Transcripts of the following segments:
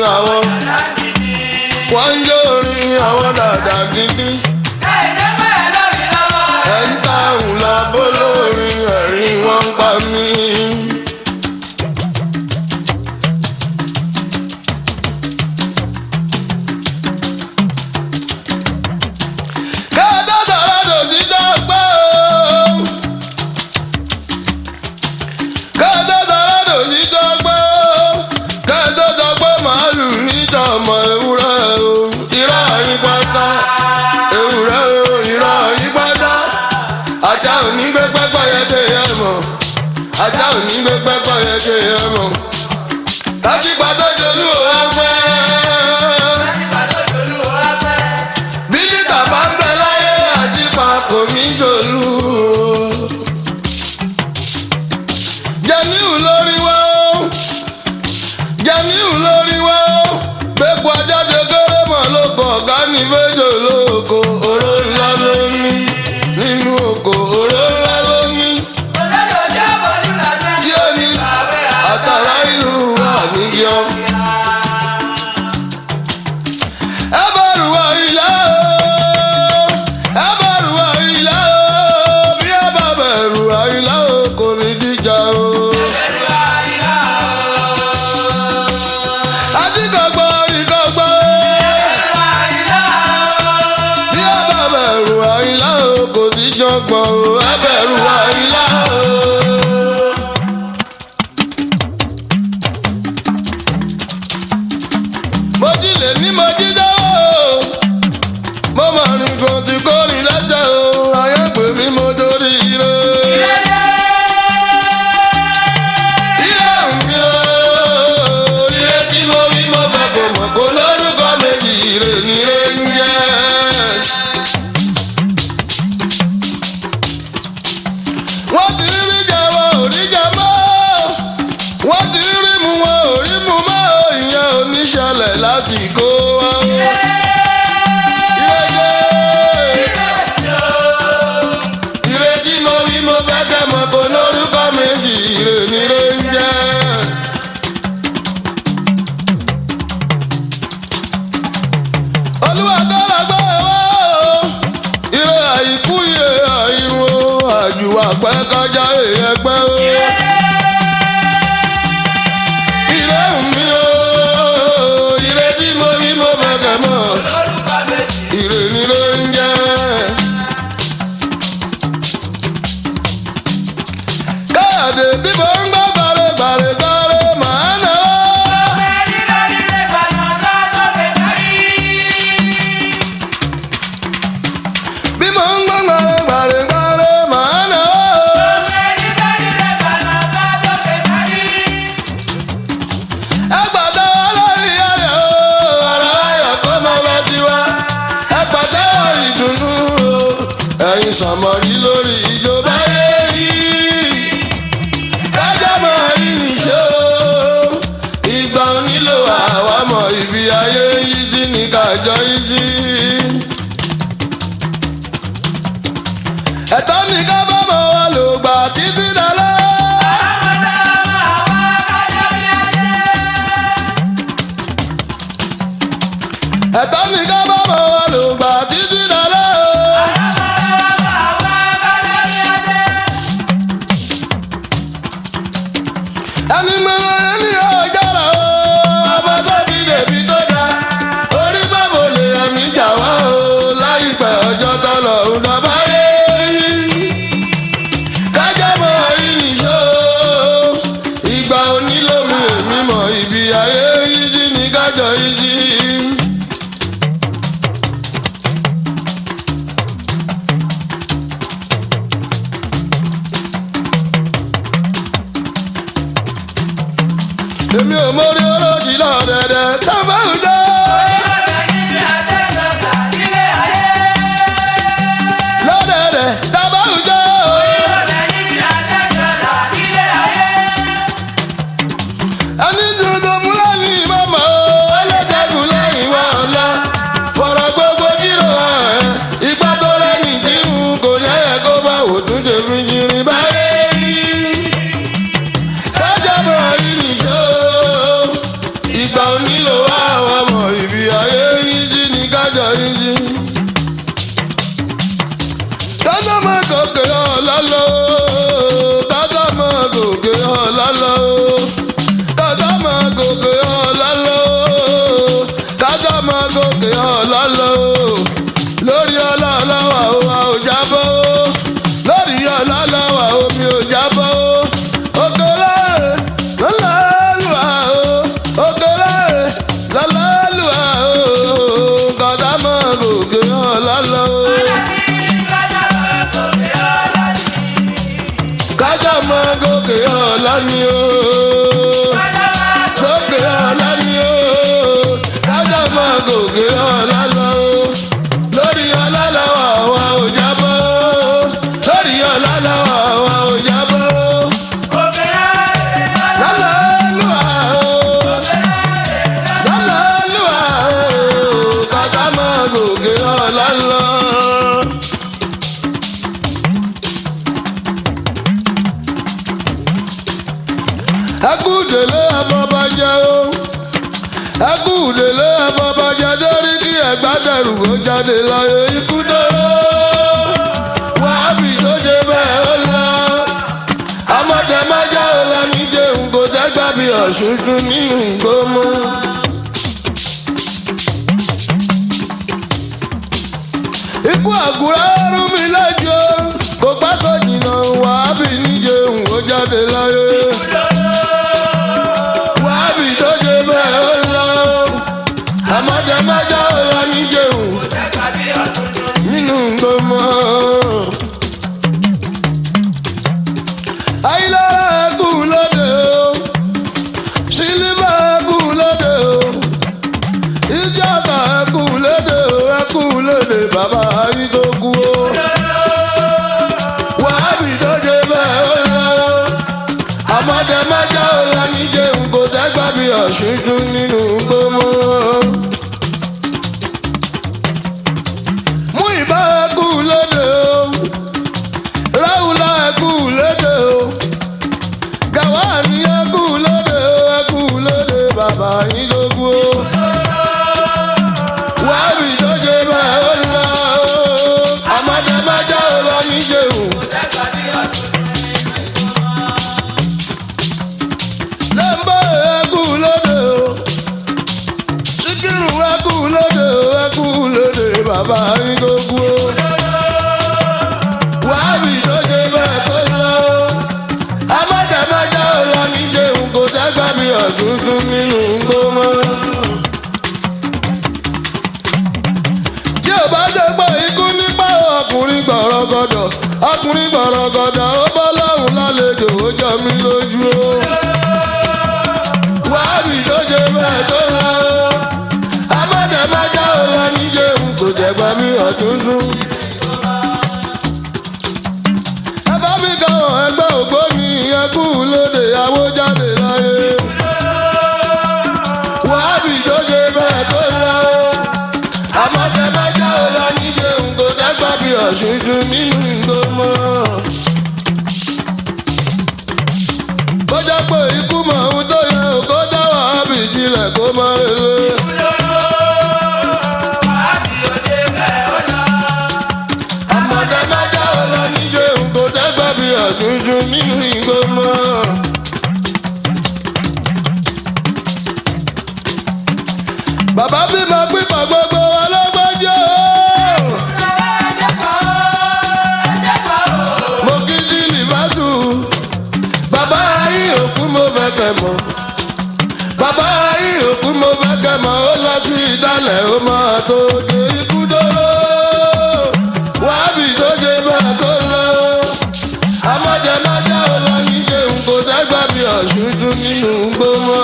àwọn wọ́n ń jó orin àwọn dàda gidi. ẹ̀ ń táwọn lọ bó lórin ẹ̀rín wọn ń pa mí. kẹ́ẹ́dọ́ sọ̀rọ̀ dòsí dọ́gbọ́ o. kẹ́ẹ́dọ́ sọ̀rọ̀ dòsí dọ́gbọ́ o. kẹ́ẹ́dọ́ sọ pé màálù níjọmọ ewúrẹ́ o. irọ́ yín pátá ewúrẹ́ o irọ́ yín pátá. ajá ò ní gbé pẹ́pẹ́ yẹ ké yẹ mọ̀. ajá ò ní gbé pẹ́pẹ́ yẹ ké yẹ mọ̀. láti gbàdọ́ jolú ò wá fẹ́. bílítà bá ń bẹ láyé àjípa kò ní jòlú. jẹ́níù lórí wá ó jẹ́níù lórí wá ó gbẹ́pọ̀ ajáde kéré mọ̀ lóko ọ̀gá ní fẹ́jọ́ lóko oró ńlá ló ní nínú oko oró ńlá ló ní yóò ní àtàrà ìlú wà níyọ. ẹ bẹ̀rù wá ilé o ẹ bẹ̀rù wá ilé o bí ẹ bá bẹ̀rù wá ilé o kò ní díjà o. àdìgbàgbọ́ ìgbàgbọ́ bí ẹ bá bẹ̀rù wá ilé o kò ní jọgbọ́n o ẹ bẹ̀rù wá ilé o. mo jí lè ní mo jí dáwọ́ mo mọ̀ ní kò tí kò ní lẹ́jẹ̀ o ayé pè mí mo torí ire. Ire mi o, ire tí mo rí mo fẹ́ kò mọ̀ kó lórúkọ méjì ire ni ire ń jẹ́. wọ́n ti rí jẹ wọn ò rí jẹ mọ́ wọ́n ti rí mu wọn ò rí mu mọ́ ìyẹn ò ní ṣẹlẹ̀ láti kó wa. Ire tí mo rí mo fẹ́ kẹ́ mọ̀ kó lórúkọ méjì ire ni ire ń jẹ́. Olúwa tó lọ gbọ́ ẹ̀wọ́ o. Ire àìkú ire àìwò àjùwà pẹ́ kọjá èèyàn pẹ́ o. Ire mi o, ire tí mo rí mo fẹ́ kẹ́ mọ̀. Ire ni ire ń jẹ́. Káyọ̀dé bí mo ń gbọ́ gbàrẹ́ gbàrẹ́ gbàrẹ́ màá nà ó. Bí mo ń gbọ́ gbàrẹ́ gbàrẹ́ gbàrẹ́ màá nà ó. Ẹgbàdá lórí ayọ̀ o, ọ̀rọ̀ ayọ̀ kó mọ bá ti wá. Ẹgbàdá ìdùnnú o, ẹ̀yin sàmọ̀rí lórí ìjọba yéyí. Kájọ́ mọ ìrìnsẹ̀ o, ìgbà onílò àwa mọ ibi ayé yìí jí ní kájọ yìí jí. Ẹ̀tọ́ ní ká bá mọ̀ wá lò gbà títí dalẹ́. ẹ̀tọ́ ní ká bá mọ̀ wá lò gbà títí dalẹ́ o. ẹni mẹ́rin ẹni ọjọ́ra o ọmọ tó fi dèbí tó dá orí bàbá lè ẹ̀mí jà wá o láìpẹ́ ọjọ́ tọ́lọ̀ ń dọ́bà yé kájọ́ mọ ìrìnsó ìgbà onílòmù èmi mọ̀ ibi ayé yìí jí ní kájọ yìí jí. èmi ò mórí olójì lọ́dẹ̀dẹ̀ sábà ń jẹ́. lọ́dẹ̀dẹ̀ sábà ń jẹ́. ẹni tuntun fúlàní mọ́mọ́ ẹlẹ́dẹ̀kùn lẹ́yìn wá ọ̀la fọ̀rọ̀ gbogbo kírò ẹ̀ ipa tó lẹ́yìn tí n kò lẹ́yẹ kó bá òtún ṣe fi ṣirin báyé kájà mọ̀ ìrìnsó ìgbà onílò wa lókè ọ̀la ni o. lókè ọ̀la ni o. kájà máa gòkè ọ̀la lọ o. lórí ọ̀la làwọn àwa ò jábọ́. lórí ọ̀la làwọn àwa ò jábọ́. lọ́lá lùwà o. lọ́lá lùwà o. kájà máa gòkè ọ̀la lọ. ẹkúdèlé afọbajẹ o ẹkúdèlé afọbajẹ lórí kí ẹgbàdẹrù ó jáde láyé ikú dóró wàhábì tó ṣe bẹ́ẹ̀ ó lọ ọmọdé májá ó lọ níjẹun kò sẹ́gbà bí ọ̀ṣunṣun nínú gbómọ. ikú àgùrá rú mi lẹ́jọ́ kò pákó jìnnà wàhábì níjẹun ó jáde láyé wàhábì tó ṣe bẹ́ẹ̀ ó lọ ọmọdé májá ó lọ níjẹun nínú gbọmọ. ayélujára ẹkú lóde o sílímà ẹkú lóde o ìjọba ẹkú lóde o ẹkú lóde bàbá yìí tó kú o. wàhábì tó ṣe bẹ́ẹ̀ ó lọ ọmọdé májá ó lọ níjẹun kò tẹ́gbà bí ọ̀ṣun tún nínú gbọmọ. mú ìbá ẹkú lóde o ráúlá ẹkú lóde o gàwáàní ẹkú lóde o ẹkú lóde bàbá yín lógún o wàhábì tó ṣe bẹ́ẹ̀ ó lọ ọmọdé májá ó lọ níjẹun. lẹ́mbà ẹkú lóde o síkírù ẹkú lóde o ẹkú lóde bàbá yín tó kú o. wàhábì tó ṣe bẹ́ẹ̀ tó lọ o. amádàmájá ò lọ níjẹun kò sẹ́gbà mi ọ̀dúndún nínú gbọ́mọ́. tí ò bá ṣe pé ikú nípa ọkùnrin gbọ̀rọ̀gọ̀dọ̀ ọkùnrin gbọ̀rọ̀gọ̀dọ̀ ó bọ́ lọ́hùn lálejò ó jọ mí lójú o wàhábì tó ṣe bẹ́ẹ̀ tó lọ. amádàmájá ò lọ níjẹun kò jẹ̀gbá mi ọ̀túndún. ẹ bá mi káwọn ẹgbẹ́ ògbóni ẹkú lóde àwọ jáde láyé. wàhábì tó ṣe bẹ́ẹ̀ tó lọ. amádàmájá ò lọ níjẹun kò jẹ̀gbá mi ọ̀túndún nínú ìgbọ́mọ. kọjá pé ikú mọ̀ ohun tó yẹ ò kó dá wàhábì jílẹ̀ kó má lélẹ̀. ọmọdé májá ọlọ níjẹ òǹkó tẹ́gbà bí ọ̀dúndún nínú ìgbó mọ́. bàbá bímọ pípa gbogbo ọlọ́gbọ́njọ́. mo kí sí lìbátù bàbá yìí òkú mo fẹ́ kẹ́ mọ́ bàbá yìí òkú mo fẹ́ kẹ́ mọ́ ó lọ sí ìdálẹ̀ ó máa tó dé ikú dóró wàhábì tó ṣe bẹ́ẹ̀ tó lọ amọ̀jẹ májá ó lọ níjẹ nǹkó dẹ́gbà bí ọ̀ṣun dún nínú gbọ́mọ́.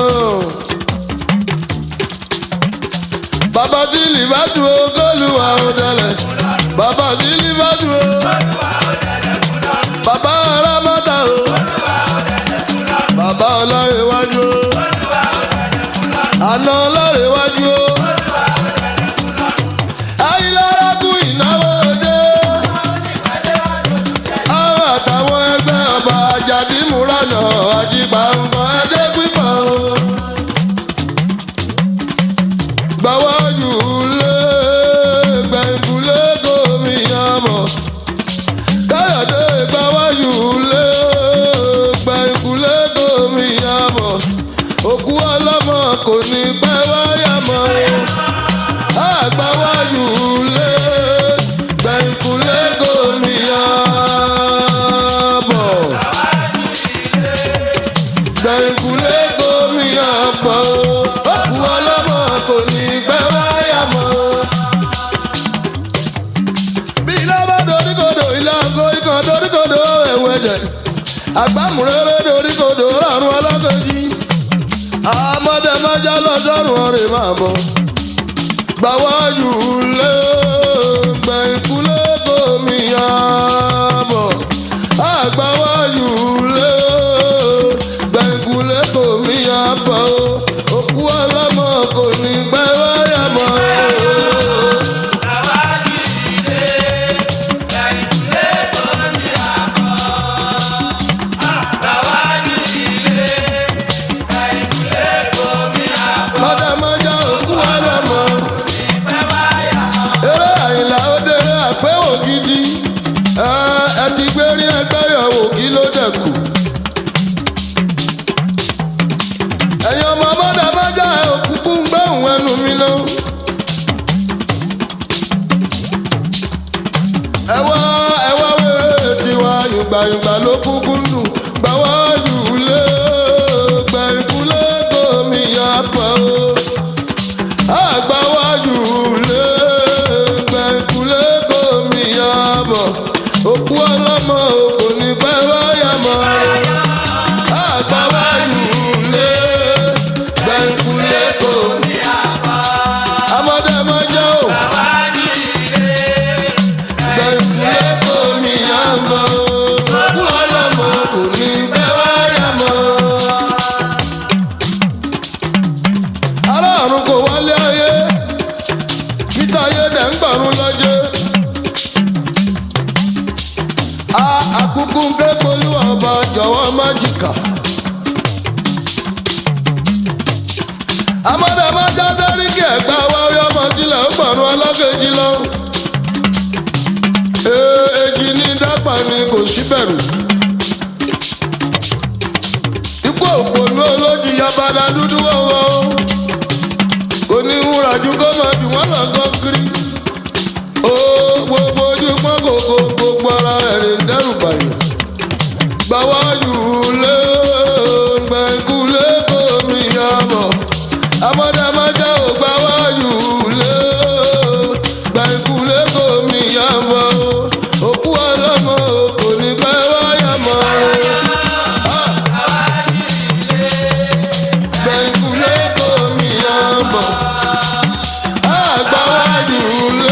bàbá tí lìbátù o kólúwa ó dẹlẹ̀ bàbá tí lìbátù o bàbá arámọ́ta o bàbá ọlọ́rẹ̀wájú o àná ọlọ́rẹ̀wájú o ayélujára kú ìnáwó dé àwọn àtàwọn ẹgbẹ́ ọba àjàdí múranà àjìgbà nǹkan ẹjẹ́ pípọ̀ o gbàwájú lé gbẹ̀ngùlé gómìnà mọ̀ káyọ̀dé gbàwájú lé gbẹ̀ngùlé gómìnà mọ̀ òkú ọlọ́mọ kò ní pẹ́ wáyà mọ́ o àgbàwájú lé gbẹ̀ngùlé gómìnà mọ̀ gbẹ̀ngùlé gómìnà mọ̀ o òkú ọlọ́mọ kò ní pẹ́ wáyà mọ́ o bí ilé bá doríkodò ilé àgọ́ ikàn doríkodò ẹ̀wọ̀ ẹ̀jẹ̀ àgbàmúrẹ́rẹ́ dorí kodò rọrùn ọlọ́kẹ́jì àmọ́dé májá lọ́sọ̀rùn ọ̀rẹ́ máa bọ̀ gbàwájú lé gbẹ̀yìnkúlé kòmí àbọ̀ àgbàwájú lé gbẹ̀yìnkúlé kòmí àbọ̀ òkú ọlọ́mọ kò ní gbẹ́ wáyà mọ́. mọ́dàmọ́dà òkú ọlọ́mọ. eré àyìnlá ó dé àpéwò gidi ẹ ẹ ti gbé rí ẹgbẹ́ yọ̀wò kí ló dẹ̀kù. ẹ̀yin ọmọ mọ́dàmọ́dà òkúkú ń gbẹ̀hùn ẹnu mi náà. ẹ wá ẹ wá wéré tiwa yùgbàyùgbà ló kúkú ń dùn gbàwá yùlé gbẹ̀yìnkúlé gómi yàpọ̀ o àgbáwájú lé gbẹ̀kúlé gómi yàbọ̀ òkú ọlọ́mọ kò ní pẹ́ wáyà mọ́ àgbáwájú lé gbẹ̀kúlé gómi yàbọ̀ amọ̀dé mọ́jọ́ o gbẹ̀kúlé gómi yàbọ̀ òkú ọlọ́mọ kò ní pẹ́ wáyà mọ́ aláàrùn kò wálé ayé títa ayé dẹ̀ ń gbàrún lọ́jẹ́. a àkúkú ń ké polú ọba jọ̀wọ́ májìkà. amọ̀dàmájá dáríkì ẹ̀gbá wa ó yọmọ sílẹ̀ ó gbọ̀rún ọlọ́kẹ́jì lọ. ee èjì ní dápà ni kò sí bẹ̀rù. ikú òpònú olójì yabada dúdú wọ́wọ́ oníwúrà ju kó máa jù wọ́n lọ sọ kiri. ó gbogbo ojú pọ́n kòkó gbogbo ara ẹ̀rẹ̀ ń dẹ́rù bàyàn. gbàwájú lé gbẹ̀ngúlé kò mí yàbọ̀. amọ̀dàmájà ò gbàwájú lé gbẹ̀ngúlé kò mí yàbọ̀. òkú ọlọ́mọ kò ní pẹ́ wáyà mọ́. Ah! gbẹ̀ngúlé kò mí yàbọ̀ àgbáwájú lé.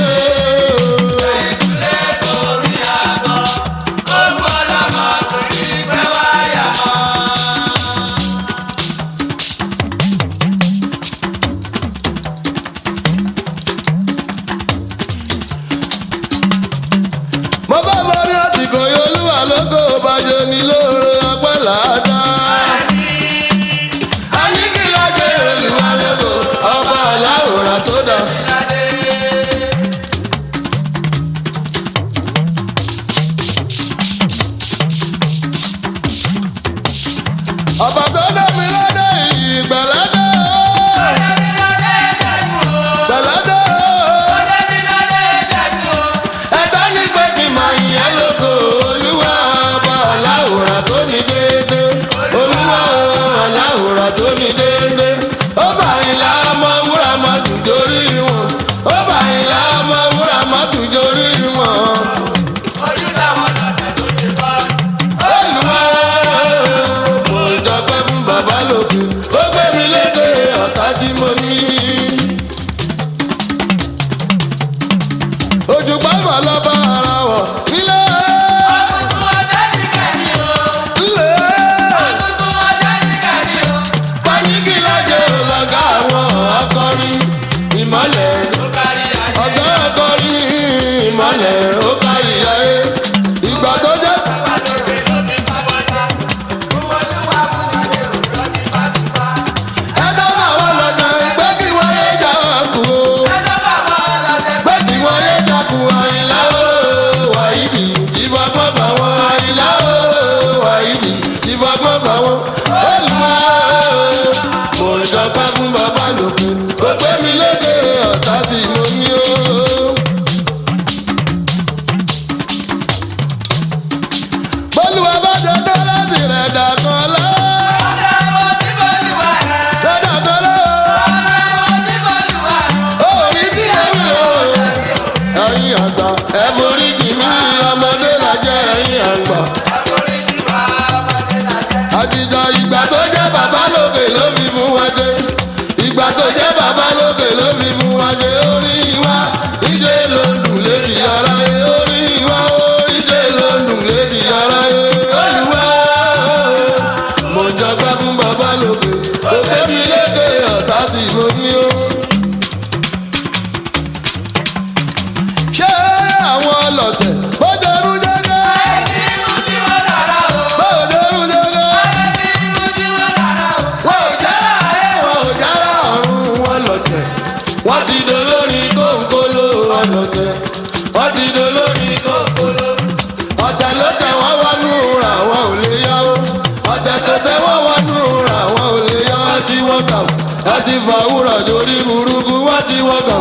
sórí burúkú wá ti wọ́gàn.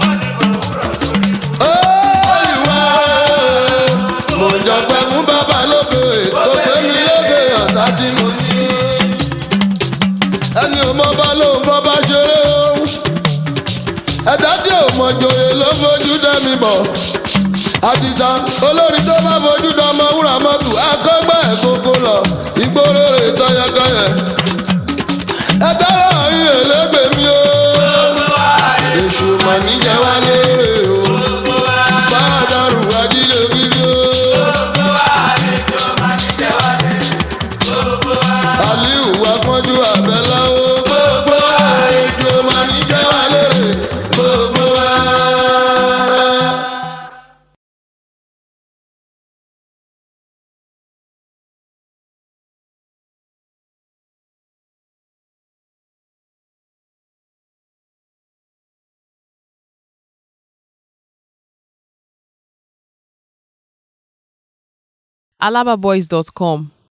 Olúwa mo ń jọpẹ́ fún bàbá lókè tó gbé mi lókè ọ̀tá tí mo ní. ẹni ò mọ bá lóun fọ́ bá ṣeré o ẹ̀dá tí ò mọ̀ jòyè ló fojú dẹ́mi bọ̀. àdìsá olórí tó bá fojú dọmọ wúrà mọ́tò akọ́gbẹ́ ẹ̀kọ́kọ́ lọ ìgboro rè tọyọkọyẹ. ẹ dára yín èlégbè mi o. èṣù mọ̀ níjẹ́ wálé o. bá a dàrú ajílẹ̀ gidi o. aliu wá pọ́njú àbẹ́lá o. gbogbo àlejò mọ̀ níjẹ́ wálé gbogbo wa. alababoys.com